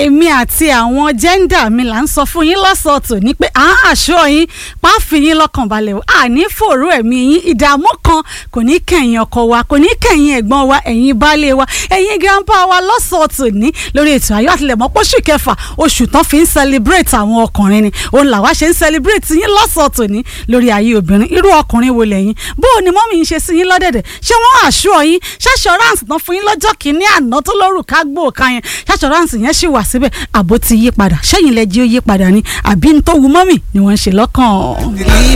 èmi àti àwọn jẹ́ńdà mi là ń sọ fún yín lọ́sọ̀ọ̀tò ní pé à ń àṣọ yín pàáfì yín lọ́kàn balẹ̀ o àní fòrò ẹ̀mí yín ìdààmú kan kò ní kẹ̀yìn ọkọ wa kò ní kẹ̀yìn ẹ̀gbọ́n wa ẹ̀yin baálé wa ẹ̀yin grandpa wa lọ́sọ̀ọ̀tò ní lórí ètò ayọ̀ àtìlẹ́mọ́ pọ́ṣù kẹfà oṣù tán fi ń celebrate àwọn ọkùnrin ni òun làwa ṣe ń celebrate yín lọ́sọ̀ọ̀tò ní lórí ayé obìnrin irú ọkùnrin wo lẹ́yìn bó o ní mọ́mí ń ṣe sí yín lọ́dẹ̀dẹ̀ ṣé wọ́n àṣọ yín ṣàṣọránsì tán fún yín lọ́jọ́ kìíní àná tó lórúkà gbòòkà yẹn ṣàṣọránsì yẹn ṣì wà síbẹ̀ àbó ti yí padà ṣẹ́yìn lẹ́jí ó yí padà ni àbí ń tó wu mọ́mì ni wọ́n ń ṣe lọ́kàn.